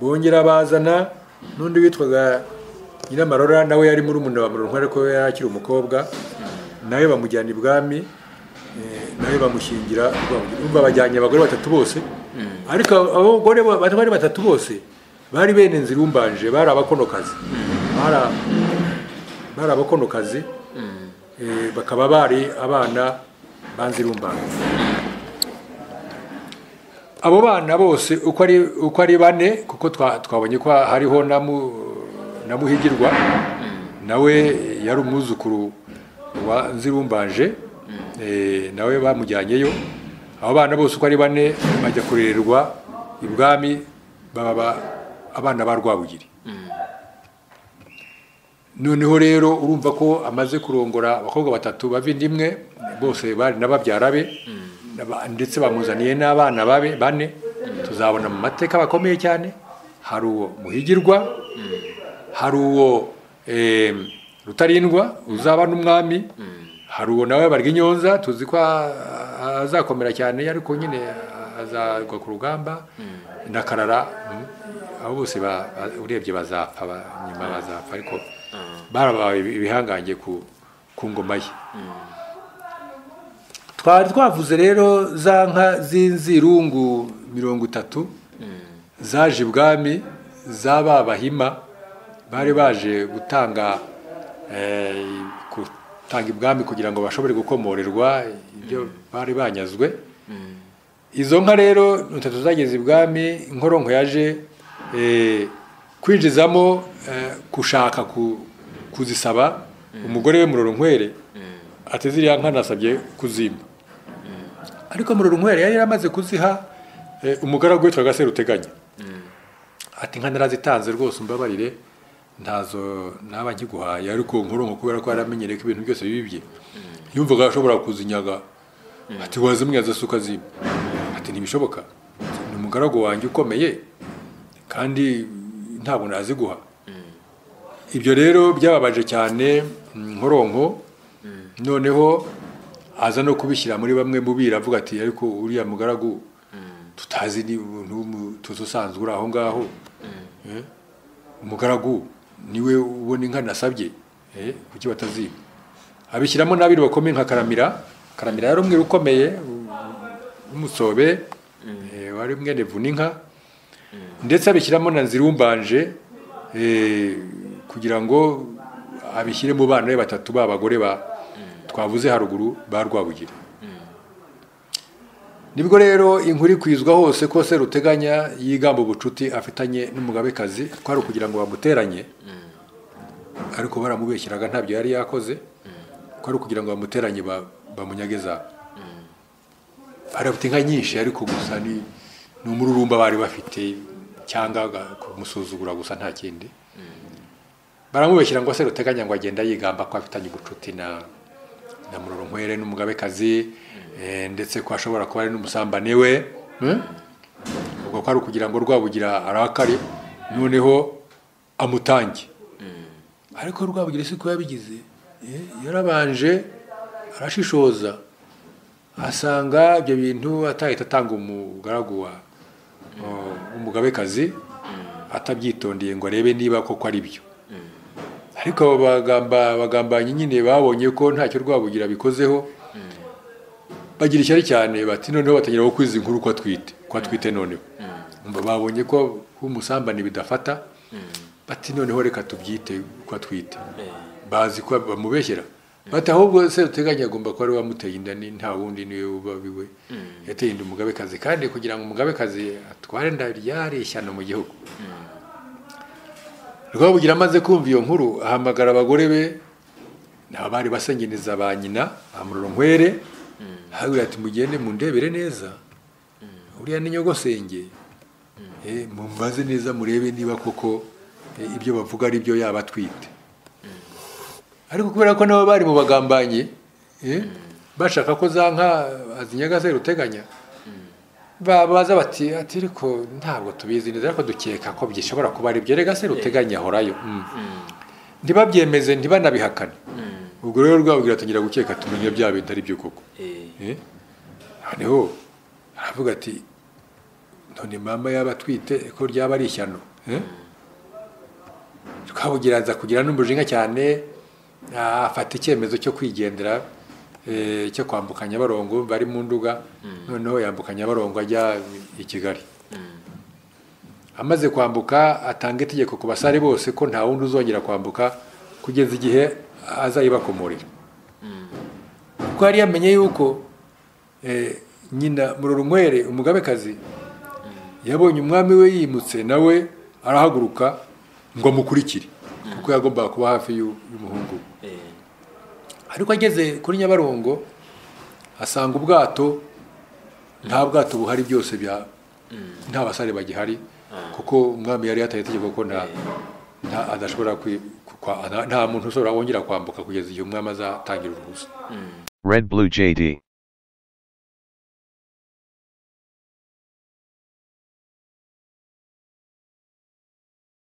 bongera bazana n'undi witwaga nyiramarora nawe yari muri umuntu wa murongo ariko yari akiri umukobwa nawe bamujyana ibwami nawe bamushyingira urumva bajyanye abagore batatu bose ariko abagore bari batatu bose bari bene nzirumbanje bari abakonokazi bari abakonokazi bakaba bari abana ba nzirumbanje abo bana bose uko ari bane kuko twabonye ko hariho na muhigirwa nawe yari umwuzukuru wa nzirumbanje nawe bamujyanyeyo abo bana bose uko ari bane bajya kurererwa ibwami baba abana ba rwabugiri noneho rero urumva ko amaze kurongora abakobwa batatu bavindi imwe bose bari n'ababyara be ndetse bamuzaniye n'abana babe bane tuzabona mu mateka bakomeye cyane hari uwo muhigirwa hari uwo rutarindwa uzaba n'umwami hari uwo nawe barwinyonza tuzi ko azakomera cyane ariko nyine azagwa ku rugamba na karara abo bose urebye bazapfa nyuma bazapfa ariko barabaye ibihangange ku ngoma ye twari twavuze rero za nka z'inzirungu mirongo itatu zaje ibwami zaba bahima bari baje gutanga gutanga ibwami kugira ngo bashobore gukomorerwa ibyo bari banyazwe izo nka rero itatu zageze ibwami inkoronko yaje kwinjizamo gushaka kuzisaba umugore we muroronkwere ateze iriya nka nasabye kuzimba ariko murorunkwere yari yaramaze kuziha umugaragu witwaga seruteganya ati nka narazitanze rwose umbabarire ntazo naba nkiguhaye ariko nkoronko kubera ko yaramenyereye ko ibintu byose bibibye yumvaga ashobora kuzinyaga ati wazimwe yazasuka zimwe ati ntibishoboka ni umugaragu wanjye ukomeye kandi ntabwo naziguha ibyo rero byababaje cyane nkoronko noneho aza no kubishyira muri bamwe mubira avuga ati ariko uriya mugaragu tutazi ni umuntu usanzwe uri aho ngaho umugaragu niwe ubona inka nasabye kuki bataziba abishyiramo n'abiri bakomeye nka karamira karamira yari umwe ukomeye w'umusobe wari mwene vuninka ndetse abishyiramo na nzirumbanje kugira ngo abishyire mu bana be batatu b'abagore ba twavuze haruguru ba rwabugiri nibwo rero inkuru ikwizwa hose ko ruteganya yigamba ubucuti afitanye n'umugabekazi twari ukugira ngo bamuteranye ariko baramubeshyiraga ntabyo yari yakoze ko ari ukugira ngo bamuteranye bamunyageza bari bafite inka nyinshi ariko gusa ni umururumba bari bafite cyangwa kumusuzugura gusa nta kindi baramubeshyira ngo se ruteganya ngo agenda yigamba ko afitanye ubucuti na na muroronkwere n'umugabekazi ndetse ko ashobora kuba ari n'umusambane we ubwo ko ari ukugira ngo rwabugira arakare noneho amutange ariko rwabugira si ko yabigize yarabanje arashishoza asanga ibyo bintu atahita atanga umugaragu wa umugabekazi atabyitondeye ngo arebe niba koko ari byo ariko abagambanyi nyine babonye ko ntacyo rwabugira bikozeho bagira ishyari cyane bati noneho batangira kwiza inkuru ko atwite ko atwite noneho babonye ko umusambane bidafata bati noneho reka tubyite ko atwite bazi ko bamubeshyera bati ahubwo se uteganya agomba kuba ari wamuteye inda nta wundi niwe uba biwe yateye inda umugabekazi kandi kugira ngo umugabekazi atware inda yareshyana mu gihugu rwabugira amaze kumva iyo nkuru ahamagara abagore be ni abari basenyereza ba nyina nkwere habura ati mugende mundebere neza uriya ni nyogosenge mumbaze neza murebe niba koko ibyo bavuga ari byo yaba atwite ariko kubera ko nabo bari mu bagambanye bashaka ko za nka azinyagaze ruteganya babaza bati ati ariko ntabwo tubizi neza ariko dukeka ko bishobora kuba ari byo rega se ruteganya ahorayo ntibabyemeze ntibanabihakane ubwo rero rwabwira atangira gukeka tumenya bya bintu ari byo koko noneho aravuga ati none mama yaba atwite ko ryaba ari ishyano rwabugira nza kugira n'umujinya cyane afata icyemezo cyo kwigendera cyo kwambuka nyabarongo bari mu nduga noneho yambuka nyabarongo ajya i kigali amaze kwambuka atanga itegeko ku basare bose ko nta wundi uzongera kwambuka kugeza igihe azayibakomorera kuko yari yamenye yuko nyina murorunywere umugabekazi yabonye umwami we yimutse nawe arahaguruka ngo amukurikire kuko yagombaga kuba hafi y'umuhungu we ariko ageze kuri nyabarongo asanga ubwato nta bwato buhari byose nta basare bagihari kuko umwami yari yataye itegeko ko adashobora nta muntu ushobora wongera kwambuka kugeza igihe umwami azatangira uruhusa